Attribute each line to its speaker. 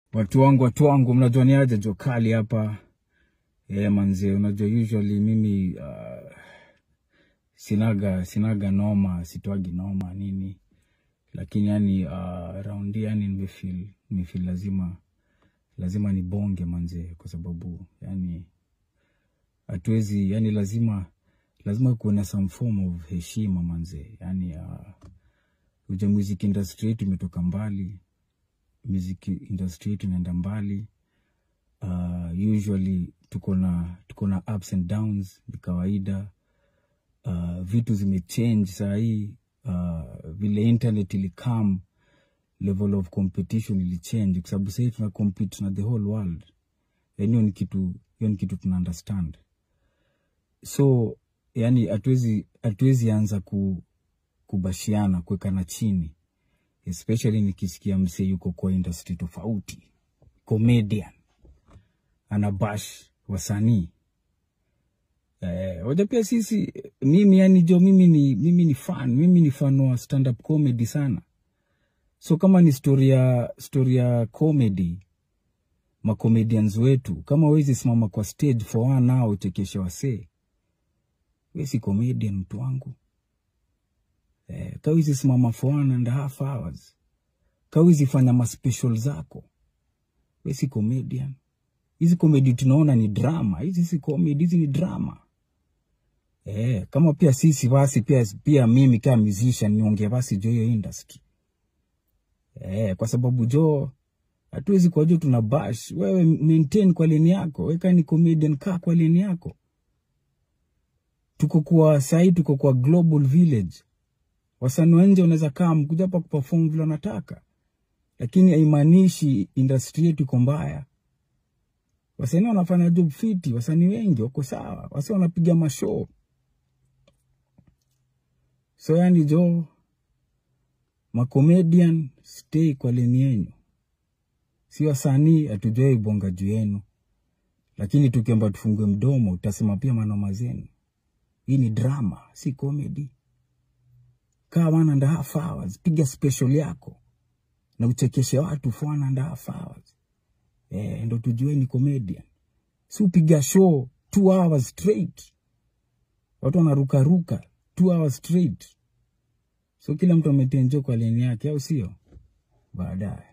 Speaker 1: Watu wangu, watu wangu, mnajua ni aje jo kali hapa eh, manze. Unajua usually mimi uh, sinaga sinaga noma, sitwagi noma nini, lakini yani uh, raundi yani nimefeel nimefeel lazima lazima nibonge manze, kwa sababu yani hatuwezi yani, lazima lazima kuwe na some form of heshima manze, yani uh, uja music industry yetu imetoka mbali music industry yetu inaenda mbali. Uh, usually tuko na tuko na ups and downs, ni kawaida. Uh, vitu zimechange saa hii. Uh, vile internet ilikam, level of competition ilichange, kwa sababu sahii tuna compete na the whole world. Yani hiyo ni kitu hiyo ni kitu tuna understand, so yani hatuwezi hatuwezi anza ku, kubashiana kuwekana chini especially nikisikia msee yuko kwa industry tofauti, comedian anabash wasanii eh, waja pia sisi mimi yani jo mimi ni, mimi ni fan mimi ni fan wa stand up comedy sana, so kama ni story ya story ya comedy macomedians wetu, kama wezi simama kwa stage for one hour uchekeshe wasee, we si comedian mtu wangu eh, kawizi simama for one and a half hours, kawizi fanya maspecial zako, we si comedian. Hizi comedy tunaona ni drama, hizi si comedy, hizi ni drama eh. Kama pia sisi basi pia, pia mimi kama musician niongee basi jo hiyo industry eh, kwa sababu jo hatuwezi kwa jo tuna bash. Wewe maintain kwa leni yako, weka ni comedian, kaa kwa leni yako. Tuko kwa sahii, tuko kwa global village wasanii wa nje wanaweza kaa mkuja hapa kuperform vile wanataka, lakini haimaanishi industry yetu iko mbaya. Wasanii wanafanya job fiti, wasanii wengi wako sawa, wasi wanapiga mashow. So yani jo macomedian, stay kwa leni yenyu, si wasanii hatujawai bonga juu yenu, lakini tukiomba tufungue mdomo utasema pia manoma zenu. Hii ni drama, si comedy kaa one and a half hours, piga special yako na uchekeshe watu for one and a half hours. Eh, ndo tujue ni comedian. Si upiga show two hours straight, watu wanarukaruka two hours straight. So kila mtu ametenjo kwa leni yake, au sio? Baadaye